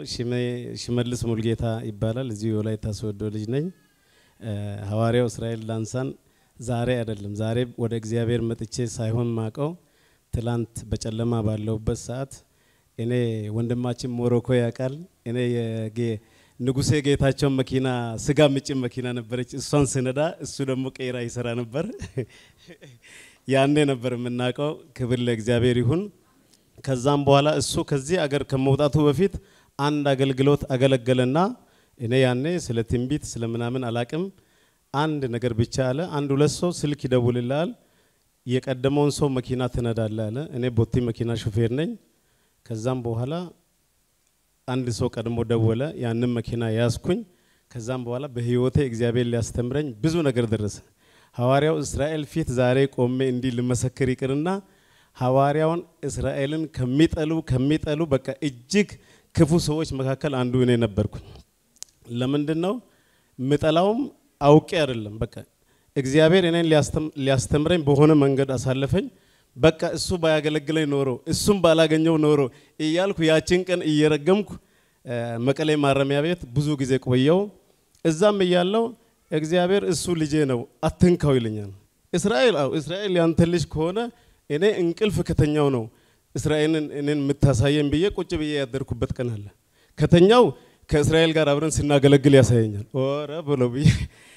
ሽመልስ ሙልጌታ ይባላል። እዚሁ የወላይታ ሶዶ ልጅ ነኝ። ሐዋርያው እስራኤል ዳንሳን ዛሬ አይደለም ዛሬ ወደ እግዚአብሔር መጥቼ ሳይሆን ማቀው ትላንት በጨለማ ባለውበት ሰዓት እኔ ወንድማችን ሞሮኮ ያውቃል። እኔ የጌ ንጉሴ ጌታቸውን መኪና ስጋ ምጭን መኪና ነበረች። እሷን ስነዳ እሱ ደግሞ ቄራ ይሰራ ነበር። ያኔ ነበር የምናውቀው። ክብር ለእግዚአብሔር ይሁን። ከዛም በኋላ እሱ ከዚህ አገር ከመውጣቱ በፊት አንድ አገልግሎት አገለገለና እኔ ያኔ ስለ ትንቢት ስለ ምናምን አላቅም። አንድ ነገር ብቻ አለ። አንድ ሁለት ሰው ስልክ ይደውልልሃል፣ የቀደመውን ሰው መኪና ትነዳለህ አለ። እኔ ቦቲ መኪና ሹፌር ነኝ። ከዛም በኋላ አንድ ሰው ቀድሞ ደወለ። ያንን መኪና ያዝኩኝ። ከዛም በኋላ በህይወቴ እግዚአብሔር ሊያስተምረኝ ብዙ ነገር ደረሰ። ሐዋርያው እስራኤል ፊት ዛሬ ቆሜ እንዲህ ልመሰክር ይቅርና ሐዋርያውን እስራኤልን ከሚጠሉ ከሚጠሉ በቃ እጅግ ክፉ ሰዎች መካከል አንዱ እኔ ነበርኩኝ። ለምንድን ነው ምጠላውም አውቄ አይደለም። በቃ እግዚአብሔር እኔን ሊያስተምረኝ በሆነ መንገድ አሳለፈኝ። በቃ እሱ ባያገለግለኝ ኖሮ እሱም ባላገኘው ኖሮ እያልኩ ያችን ቀን እየረገምኩ መቀሌ ማረሚያ ቤት ብዙ ጊዜ ቆየው። እዛም እያለው እግዚአብሔር እሱ ልጄ ነው አትንካው ይለኛል። እስራኤል አው እስራኤል ያንተ ልጅ ከሆነ እኔ እንቅልፍ ከተኛው ነው እስራኤልን እኔን የምታሳየኝ ብዬ ቁጭ ብዬ ያደርኩበት ቀን አለ። ከተኛው ከእስራኤል ጋር አብረን ስናገለግል ያሳየኛል። ኦረ ብሎ ብዬ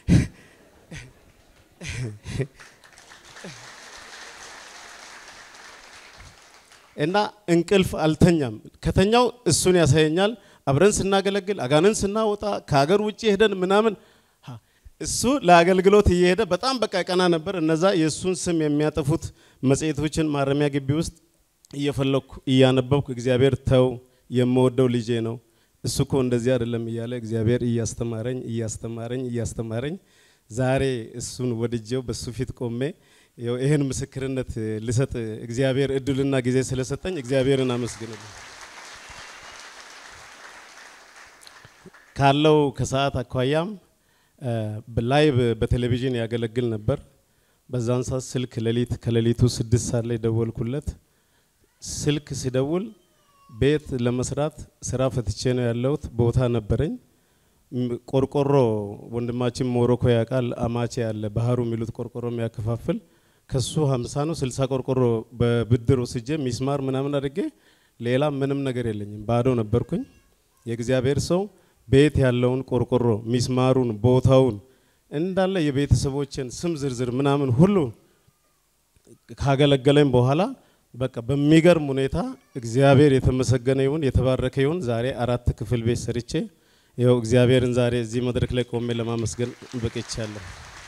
እና እንቅልፍ አልተኛም። ከተኛው እሱን ያሳየኛል። አብረን ስናገለግል አጋንን ስናወጣ ከሀገር ውጭ ሄደን ምናምን እሱ ለአገልግሎት እየሄደ በጣም በቃ ቀና ነበር። እነዛ የእሱን ስም የሚያጠፉት መጽሔቶችን ማረሚያ ግቢ ውስጥ እየፈለግኩ እያነበብኩ እግዚአብሔር ተው የምወደው ልጄ ነው እሱ እኮ እንደዚህ አይደለም እያለ እግዚአብሔር እያስተማረኝ እያስተማረኝ እያስተማረኝ ዛሬ እሱን ወድጄው በሱ ፊት ቆሜ ይህን ምስክርነት ልሰጥ እግዚአብሔር እድልና ጊዜ ስለሰጠኝ እግዚአብሔርን አመስግንልኝ። ካለው ከሰዓት አኳያም ላይቭ በቴሌቪዥን ያገለግል ነበር። በዛን ሰዓት ስልክ ሌሊት ከሌሊቱ ስድስት ሰዓት ላይ ደወልኩለት። ስልክ ሲደውል ቤት ለመስራት ስራ ፈትቼ ነው ያለሁት። ቦታ ነበረኝ። ቆርቆሮ ወንድማችን ሞሮኮ ያውቃል። አማቼ ያለ ባህሩ የሚሉት ቆርቆሮ የሚያከፋፍል ከሱ ሀምሳ ነው ስልሳ ቆርቆሮ በብድር ወስጄ ሚስማር ምናምን አድርጌ ሌላ ምንም ነገር የለኝም፣ ባዶ ነበርኩኝ። የእግዚአብሔር ሰው ቤት ያለውን ቆርቆሮ ሚስማሩን፣ ቦታውን እንዳለ የቤተሰቦችን ስም ዝርዝር ምናምን ሁሉ ካገለገለኝ በኋላ በቃ በሚገርም ሁኔታ እግዚአብሔር የተመሰገነ ይሁን የተባረከ ይሁን። ዛሬ አራት ክፍል ቤት ሰርቼ ይኸው እግዚአብሔርን ዛሬ እዚህ መድረክ ላይ ቆሜ ለማመስገን በቅቻለሁ።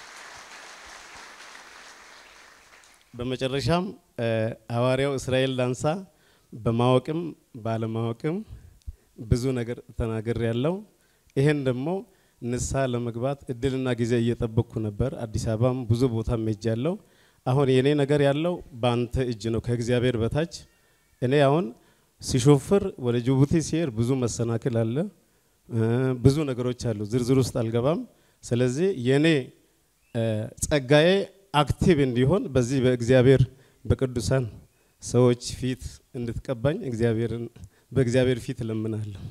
በመጨረሻም ሐዋርያው እስራኤል ዳንሳ በማወቅም ባለማወቅም ብዙ ነገር ተናገር ያለው ይሄን ደግሞ ንስሐ ለመግባት እድልና ጊዜ እየጠበቅኩ ነበር። አዲስ አበባም ብዙ ቦታ ሄጃለሁ። አሁን የኔ ነገር ያለው በአንተ እጅ ነው፣ ከእግዚአብሔር በታች። እኔ አሁን ሲሾፍር ወደ ጅቡቲ ሲሄድ ብዙ መሰናክል አለ፣ ብዙ ነገሮች አሉ። ዝርዝር ውስጥ አልገባም። ስለዚህ የኔ ጸጋዬ አክቲቭ እንዲሆን በዚህ በእግዚአብሔር በቅዱሳን ሰዎች ፊት እንድትቀባኝ እግዚአብሔርን በእግዚአብሔር ፊት እለምናለሁ።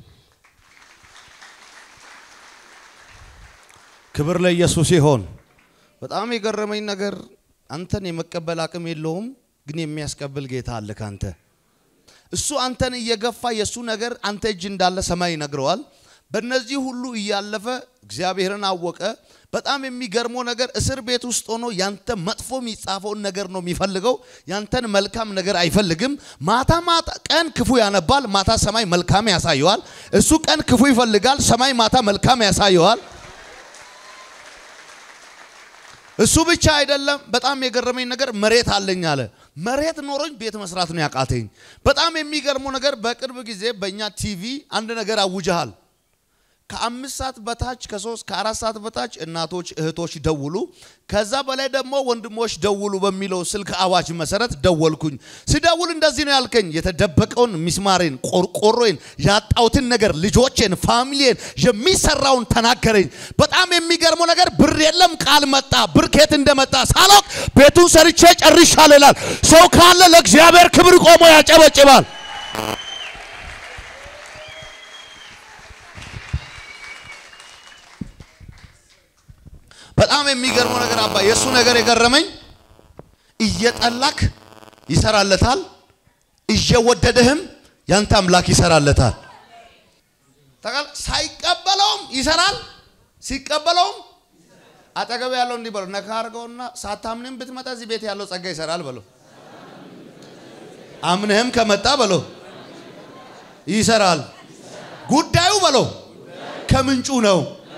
ክብር ለኢየሱስ ይሆን። በጣም የገረመኝ ነገር አንተን የመቀበል አቅም የለውም፣ ግን የሚያስቀብል ጌታ አለ ካንተ። እሱ አንተን እየገፋ የእሱ ነገር አንተ እጅ እንዳለ ሰማይ ይነግረዋል። በእነዚህ ሁሉ እያለፈ እግዚአብሔርን አወቀ። በጣም የሚገርመው ነገር እስር ቤት ውስጥ ሆኖ ያንተ መጥፎ የሚጻፈውን ነገር ነው የሚፈልገው። ያንተን መልካም ነገር አይፈልግም። ማታ ማታ ቀን ክፉ ያነባል፣ ማታ ሰማይ መልካም ያሳየዋል። እሱ ቀን ክፉ ይፈልጋል፣ ሰማይ ማታ መልካም ያሳየዋል። እሱ ብቻ አይደለም። በጣም የገረመኝ ነገር መሬት አለኝ አለ። መሬት ኖሮኝ ቤት መስራት ነው ያቃተኝ። በጣም የሚገርመው ነገር በቅርብ ጊዜ በእኛ ቲቪ አንድ ነገር አውጀሃል። ከአምስት ሰዓት በታች ከሶስት ከአራት ሰዓት በታች እናቶች እህቶች ደውሉ፣ ከዛ በላይ ደግሞ ወንድሞች ደውሉ በሚለው ስልክ አዋጅ መሰረት ደወልኩኝ። ስደውል እንደዚህ ነው ያልከኝ፣ የተደበቀውን ሚስማሬን፣ ቆርቆሮዬን፣ ያጣሁትን ነገር፣ ልጆቼን፣ ፋሚሊዬን፣ የሚሰራውን ተናገረኝ። በጣም የሚገርመው ነገር ብር የለም ቃል መጣ። ብር ከየት እንደመጣ ሳላውቅ ቤቱን ሰርቼ ጨርሻለሁ ይላል። ሰው ካለ ለእግዚአብሔር ክብር ቆሞ ያጨበጭባል። በጣም የሚገርመው ነገር አባ የእሱ ነገር የገረመኝ እየጠላክ ይሰራለታል፣ እየወደደህም ያንተ አምላክ ይሰራለታል። ተቃል ሳይቀበለውም ይሰራል፣ ሲቀበለውም አጠገብ ያለው እንዲህ በለው ነካ አድርገውና ሳታምንም ብትመጣ እዚህ ቤት ያለው ጸጋ ይሰራል በለው። አምነህም ከመጣ በለው ይሰራል። ጉዳዩ በለው ከምንጩ ነው።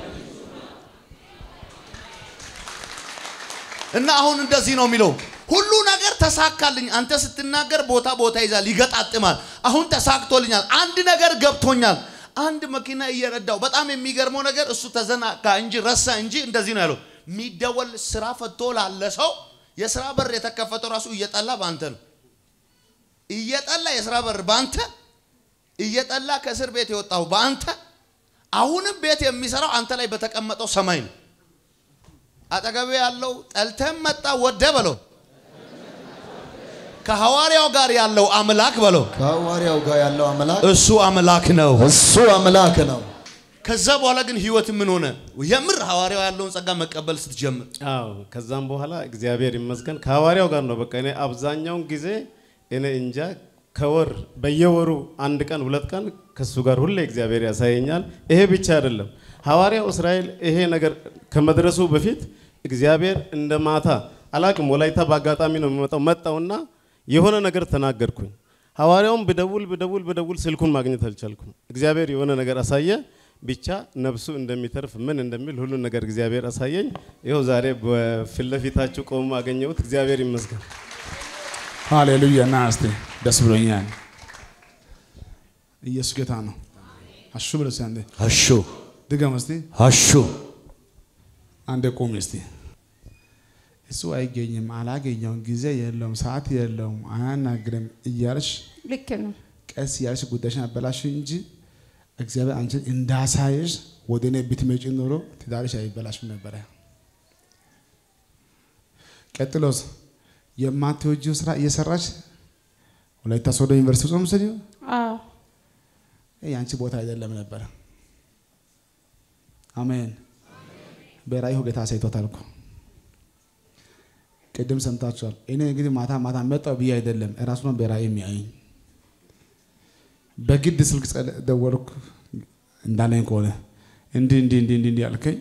እና አሁን እንደዚህ ነው የሚለው ሁሉ ነገር ተሳካልኝ። አንተ ስትናገር ቦታ ቦታ ይዛል፣ ይገጣጥማል። አሁን ተሳክቶልኛል። አንድ ነገር ገብቶኛል። አንድ መኪና እየነዳው በጣም የሚገርመው ነገር እሱ ተዘናጋ እንጂ ረሳ እንጂ እንደዚህ ነው ያለው። የሚደወል ስራ ፈቶ ላለ ሰው የስራ በር የተከፈተው ራሱ እየጠላ በአንተ ነው። እየጠላ የስራ በር በአንተ እየጠላ ከእስር ቤት የወጣው በአንተ አሁንም ቤት የሚሰራው አንተ ላይ በተቀመጠው ሰማይ ነው። አጠገቤ ያለው ጠልተም መጣ ወደ በለው ከሐዋርያው ጋር ያለው አምላክ በለው ከሐዋርያው ጋር ያለው አምላክ እሱ አምላክ ነው። እሱ አምላክ ነው። ከዛ በኋላ ግን ህይወት ምን ሆነ? የምር ሐዋርያው ያለውን ጸጋ መቀበል ስትጀምር አዎ ከዛም በኋላ እግዚአብሔር ይመስገን ከሐዋርያው ጋር ነው። በቃ እኔ አብዛኛውን ጊዜ እኔ እንጃ ከወር በየወሩ አንድ ቀን ሁለት ቀን ከሱ ጋር ሁሌ እግዚአብሔር ያሳየኛል። ይሄ ብቻ አይደለም። ሐዋርያው እስራኤል ይሄ ነገር ከመድረሱ በፊት እግዚአብሔር እንደ ማታ አላቅም፣ ወላይታ በአጋጣሚ ነው የሚመጣው። መጣውና የሆነ ነገር ተናገርኩኝ። ሐዋርያውም ብደውል ብደውል ብደውል ስልኩን ማግኘት አልቻልኩም። እግዚአብሔር የሆነ ነገር አሳየ። ብቻ ነፍሱ እንደሚተርፍ ምን እንደሚል ሁሉን ነገር እግዚአብሔር አሳየኝ። ይኸው ዛሬ በፊት ለፊታችሁ ቆሞ አገኘሁት። እግዚአብሔር ይመስገን። ሃሌሉያ ና እስቲ ደስ ብሎኛል። ኢየሱስ ጌታ ነው። አሹ ብለ እስቲ አንዴ አሹ ድገም እስቲ አሹ አንዴ ቁም እስቲ። እሱ አይገኝም፣ አላገኘውም፣ ጊዜ የለውም፣ ሰዓት የለውም፣ አያናግርም እያልሽ ልክ ነው። ቀስ እያልሽ ጉዳይሽን አበላሽ እንጂ እግዚአብሔር አንቺን እንዳሳየሽ ወደ እኔ ብትመጪ ኖሮ ትዳርሽ አይበላሽም ነበረ። ቀጥሎስ የማትወጂው ስራ እየሰራች ወላይታ ሶዶ ዩኒቨርሲቲ ጾም ስዲ አዎ የአንቺ ቦታ አይደለም ነበረ። አሜን። በራእዩ ጌታ አሳይቶታል እኮ ቅድም ሰምታችኋል። እኔ እንግዲህ ማታ ማታ መጣው ብዬ አይደለም እራሱ ነው በራእይ የሚያየኝ። በግድ ስልክ ጸለ- ደወልኩ እንዳለኝ ከሆነ እንዲህ እንዲህ እንዲህ እንዲህ እንዲህ አልከኝ።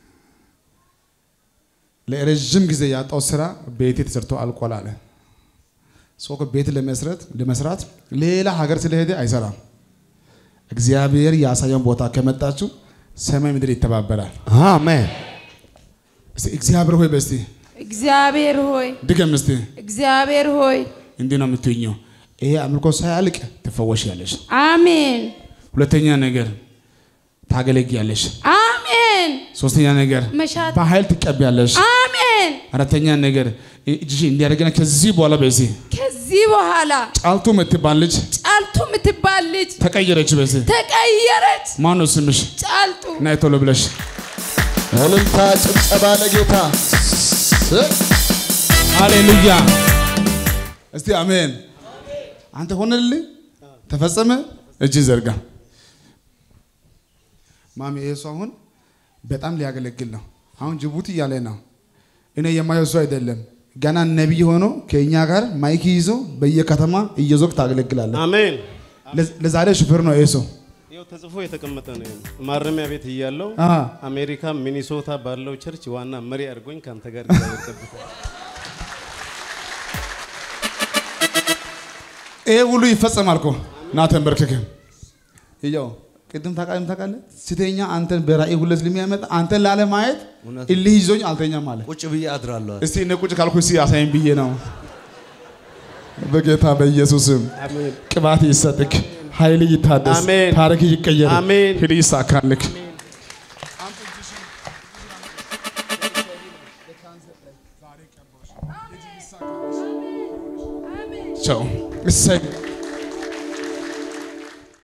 ለረዥም ጊዜ ያጣው ስራ ቤቴ ተሰርቶ አልቋል አለ። ሰው እኮ ቤት ለመስራት ለመስራት ሌላ ሀገር ስለሄደ አይሰራም። እግዚአብሔር ያሳየውን ቦታ ከመጣችሁ ሰማይ ምድር ይተባበራል። አሜን። እስቲ እግዚአብሔር ሆይ በስቲ እግዚአብሔር ሆይ ድገም እስቲ እግዚአብሔር ሆይ እንዲህ ነው የምትኘው። ይሄ አምልኮ ሳያልቅ ትፈወሻለሽ። አሜን ሁለተኛ ነገር ታገለግያለሽ። አሜን ሶስተኛ ነገር መሻት በኃይል ትቀቢያለሽ። አሜን አራተኛ ነገር እጅሽ እንዲያደርገና ከዚህ በኋላ በዚህ ከዚህ በኋላ ጫልቱ የምትባል ልጅ ጫልቱ የምትባል ልጅ ተቀየረች። በዚህ ተቀየረች። ማን ነው ስምሽ? ጫልቱ ናይ ቶሎ ብለሽ እልልታ፣ ጭብጨባ ለጌታ ሃሌሉያ። እስቲ አሜን። አንተ ሆነልኝ፣ ተፈጸመ። እጅ ዘርጋ። ማሚ ይሄ ሰው አሁን በጣም ሊያገለግል ነው። አሁን ጅቡቲ እያለ ነው። እኔ የማየው ሰው አይደለም። ገና ነቢይ ሆኖ ከእኛ ጋር ማይክ ይዞ በየከተማ እየዞርክ ታገለግላለህ። አሜን። ለዝ- ለዛሬ ሹፌር ነው ይሄ ሰው። ይኸው ተጽፎ የተቀመጠ ነው። ይኸው ማረሚያ ቤት እያለው አሃ። አሜሪካ ሚኒሶታ ባለው ቸርች ዋና መሪ አድርጎኝ ከአንተ ጋር እግዚአብሔር ጠብቆ ይሄ ሁሉ ይፈጸማል እኮ ና ተንበርክክ። ይኸው ቅድም ታውቃለህ ታውቃለህ ስተኛ አንተን በራእይ ሁለት ስለሚያመጣ አንተን ላለማየት እውነት። እልህ ይዞኝ አልተኛም አለ። ቁጭ ብዬ አድራለሁ። እስቲ እነ ቁጭ ካልኩ እስቲ አሳይን ብዬ ነው። በጌታ በኢየሱስም አሜን። ቅባት ይሰጥክ፣ ኃይል ይታደስ፣ አሜን። ታሪክ ይቀየር፣ አሜን። ሂድ ይሳካልክ። ቻው። እሰይ